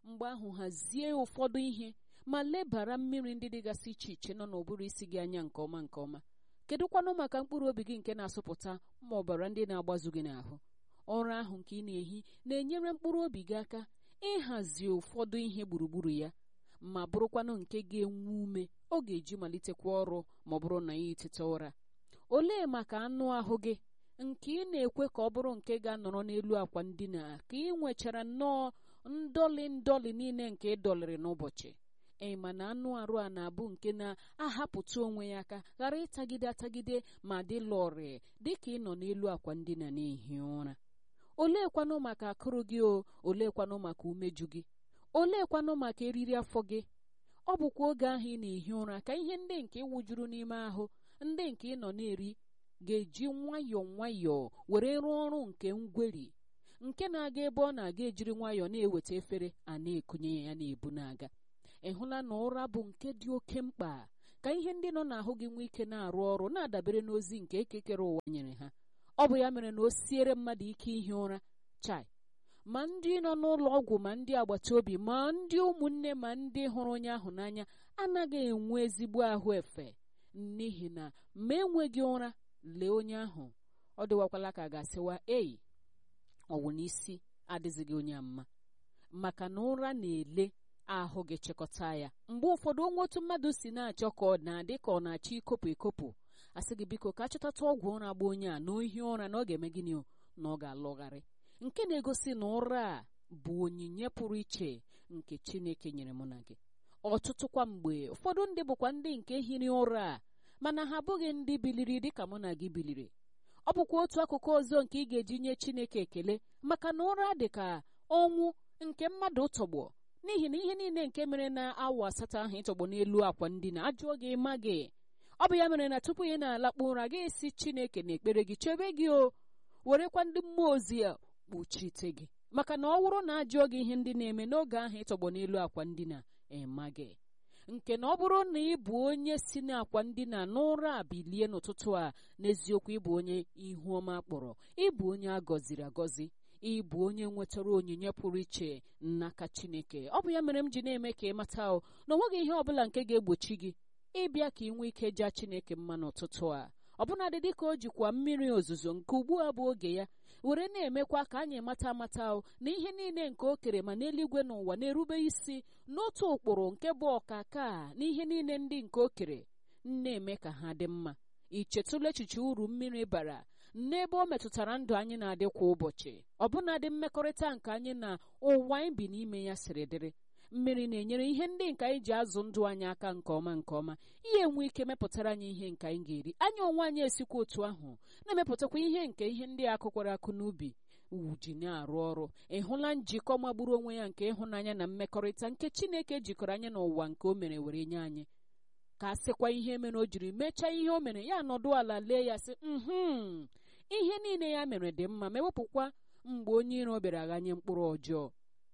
mgbe ahụ hazie ụfọdụ ihe ma lebara mmiri ndị dịgasị iche iche nọ n'ụbụrụ isi gị anya nke ọma nke ọma kedụkwanụ maka mkpụrụ obi gị nke na-asụpụta ma ọbara ndị na-agbazu gị n'ahụ ọrụ ahụ nke ị na-ehi na-enyere mkpụrụ obi gị aka ịhazi ụfọdụ ihe gburugburu ya ma bụrụkwanụ nke ga-enwe ume ọ ga-eji malitekwa ọrụ ma ọ bụrụ na ya eteta ụra olee maka anụ ahụ gị nke ị na-ekwe ka ọ bụrụ nke ga-anọrọ n'elu akwa ndina ka ị nwechara nnọọ ndọlị ndọlị niile nke ị dọlịrị n'ụbọchị ee mana anụ arụ a na-abụ nke na-ahapụta onwe ya aka ghara ịtagide atagide ma dị lọrị dịka ị nọ n'elu akwa ndina na-ehi ụra oleekwanụ maka akụrụ gị o oleekwanụ maka umeju gị oleekwanụ maka eriri afọ gị ọ bụkwa oge ahụ ị na-ehi ụra ka ihe ndị nke wụjuru n'ime ahụ ndị nke ị nọ na-eri ga-eji nwayọọ nwayọọ were rụọ ọrụ nke ngweri nke na-aga ebe ọ na-aga ejiri nwayọọ na-eweta efere a na-ekunye ya na-ebu na-aga ị hụla na ụra bụ nke dị oke mkpa ka ihe ndị nọ n'ahụ gị nwee ike na-arụ ọrụ na-adabere n'ozi nke ekekere ụwa nyere ha ọ bụ ya mere na o siere mmadụ ike ihi ụra chai ma ndị nọ n'ụlọ ọgwụ ma ndị agbata obi ma ndị ụmụnne ma ndị hụrụ onye ahụ n'anya anaghị enwe ezigbo ahụ efe n'ihi na ma enweghị ụra lee onye ahụ ọ dịwakwala ka a ga-asịwa ei ọwụ n'isi adịzighị onye mma maka na ụra na-ele ahụ gị chịkọta ya mgbe ụfọdụ onwe otu mmadụ si na-achọ ka ọ na-adị ka ọ na-achọ ikopụ ekopụ asị gị biko ka achọtata ọgwụ ụra gba onye a na ohi ụra na ọ ga-eme gịnị na ọ ga-alọgharị nke na-egosi na ụra a bụ onyinye pụrụ iche nke Chineke nyere mụ na gị ọtụtụkwa mgbe ụfọdụ ndị bụkwa ndị nke hiri ụra a mana ha abụghị ndị biliri dịka mụ na gị biliri ọ bụkwa otu akụkụ ọzọ nke ị ga-eji nye Chineke ekele maka na ụra dị ka ọnwụ nke mmadụ tọgbọ n'ihi na ihe niile nke mere na awa asatọ ahụ ịtọgbọ n'elu akwa ndina ajụọ gị ma gị ọ bụ ya mere na tupu ị na-alakpu ụra gị esi Chineke na ekpere gị chebe gị o werekwa ndị mmụọ ozi ya kpuchite gị maka na ọ wụrụ na ajụọ gị ihe ndị na-eme n'oge ahụ ịtọgbọ n'elu akwa ndina ema gị nke na ọ bụrụ na ị bụ onye si n'akwa ndina n'ụra a bilie n'ụtụtụ a n'eziokwu ịbụ onye ihu ọma kpọrọ ịbụ onye a gọziri agọzi ịbụ onye nwetara onyinye pụrụ iche n'aka Chineke ọ bụ ya mere m ji na-eme ka ị mata o na ọ nweghị ihe ọbụla nke ga-egbochi gị ịbịa ka ị nwee ike jaa Chineke mma n'ụtụtụ a ọbụnadị dịka o jikwa mmiri ozuzo nke ugbu a bụ oge ya were na-emekwa ka anyị mata amata o na ihe niile nke o kere ma n'eluigwe n'ụwa na-erube isi n'otu ụkpụrụ nke bụ ọkaka na ihe niile ndị nke o kere na-eme ka ha dị mma ichetụla echiche uru mmiri bara n'ebe o metụtara ndụ anyị na-adị kwa ụbọchị ọbụnadị mmekọrịta nke anyị na ụwa anyị bi n'ime ya siri dịrị mmiri na-enyere ihe ndị nke anyị ji azụ ndụ anyị aka nke ọma nke ọma ihe enwe ike mepụtara anyị ihe nke anyị ga-eri anyị onwe anyị esikwa otu ahụ na-emepụtakwa ihe nke ihe ndị akụkwara akụ n'ubi ji na-arụ ọrụ ị hụla njikọ magburu onwe ya nke ịhụnanya na mmekọrịta nke Chineke jikọrọ anyị n'ụwa nke o mere were nye anyị ka a sịkwa ihe mere o jiri mechaa ihe o mere ya nọdụ ala lee ya sị mhm ihe niile ya mere dị mma ma ewepụkwa mgbe onye iro bịara ghanye mkpụrụ ọjọọ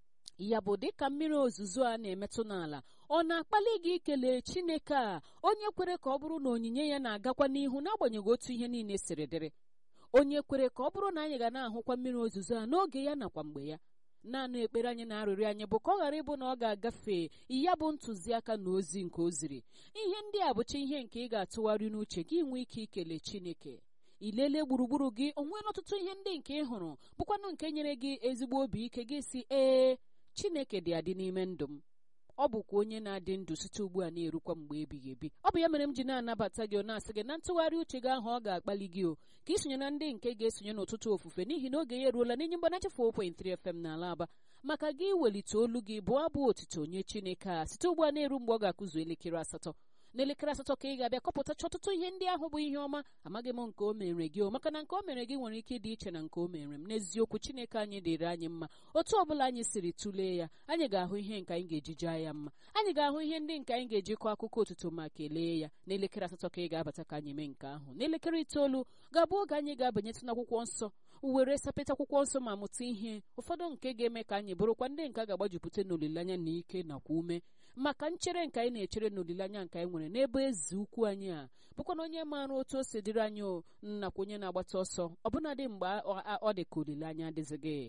ya bụ dịka mmiri ozuzo a na-emetụ n'ala ọ na-akpali gị ikele Chineke a onye kwere ka ọ bụrụ na onyinye ya na-agakwa n'ihu n'agbanyeghị otu ihe niile siri dịrị onye kwere ka ọ bụrụ na anyị ga na-ahụkwa mmiri ozuzo a n'oge ya nakwa mgbe ya naanị ekpere anyị na-arịrịọ anyị bụ ka ọ ghara ịbụ na ọ ga-agafe ya bụ ntụziaka na ozi nke o ziri ihe ndị a bụcha ihe nke ị ga-atụgharị n'uche gị nwee ike ikele Chineke ilele gburugburu gị o nweela ọtụtụ ihe ndị nke ị hụrụ bụkwanụ nke nyere gị ezigbo obi ike gị si ee Chineke dị adị n'ime ndụ m ọ bụkwa onye na-adị ndụ site ugbu a na-erukwa mgbe ebighị ebi ọ bụ ya mere m ji na-anabata gị na-asị gị na ntụgharị uche gị ahụ ọ ga-akpali gị o ka isonye na ndị nke ga-esonye n'ụtụtụ ofufe n'ihi na oge ya eruola n'inye mgbanacha 4.3 FM n'ala Aba maka gị welite olu gị bụ abụ otito nye Chineke a site ugbu a na-eru mgbe ọ ga-akụzu elekere asatọ n'elekere asatọ ka ị ga-abịa kọpụtacha ọtụtụ ihe ndị ahụ bụ ihe ọma amaghị m nke o mere gị o maka na nke o mere gị nwere ike ịdị iche na nke o mere m n'eziokwu Chineke anyị dịrị anyị mma otu ọbụla anyị siri tụlee ya anyị ga-ahụ ihe nke anyị ga-eji jaa ya mma anyị ga-ahụ ihe ndị nke anyị ga-eji kọọ akụkọ otuto ma kelee ya n'elekere asatọ ka ị ga-abata ka anyị mee nke ahụ n'elekere itoolu ga-abụ oge anyị ga-abanyetụ n'akwụkwọ nsọ were sapịta akwụkwọ nsọ ma mụta ihe ụfọdụ nke ga-eme ka anyị bụrụkwa ndị nke a ga-agbajupụta n'olileanya na ike nakwa ume maka nchere nke anyị na-echere n'olileanya nke anyị nwere n'ebe eze ukwu anyị a bụkwa na onye maara otu o si dịrị anyị nakwa onye na-agbata ọsọ ọbụnadị mgbe ọ dị ka olileanya adịzighị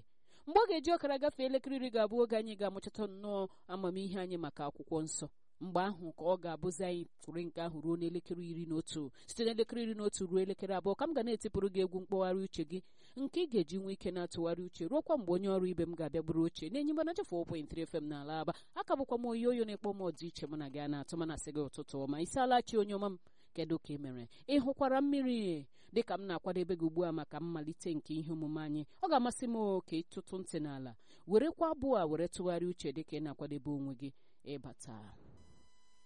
mgbe ọ ga-eji ọkara gafee elekere iri ga-abụ oge anyị ga-amụchata nnọọ amamihe anyị maka akwụkwọ nsọ mgbe ahụ ka ọ ga-abụzi anyị tụrụ nke ahụ ruo n'elekere iri na otu site n'elekere iri na otu ruo elekere abụọ ka m ga na-etipụrụ gị egwu mkpọgharị uche gị nke ị ga-eji nwee ike na-atụgharị uche ruokwa mgbe onye ọrụ ibe m ga-abịa bụrụ oche na-enye mbana chefu 4.3 FM n'ala aba aka bụkwa m oyi oyo na-ekpọ m ọdị iche mụ na gị a na-atụ mana sị gị ụtụtụ ọma isi alachi onye ọma m kedu ka ị mere ị hụkwara mmiri dịka m na-akwadebe gị ugbu a maka mmalite nke ihe omume anyị ọ ga-amasị m ka ịtụtụ ntị n'ala werekwa abụọ a were tụgharịa uche dịka ị na-akwadebe onwe gị ịbata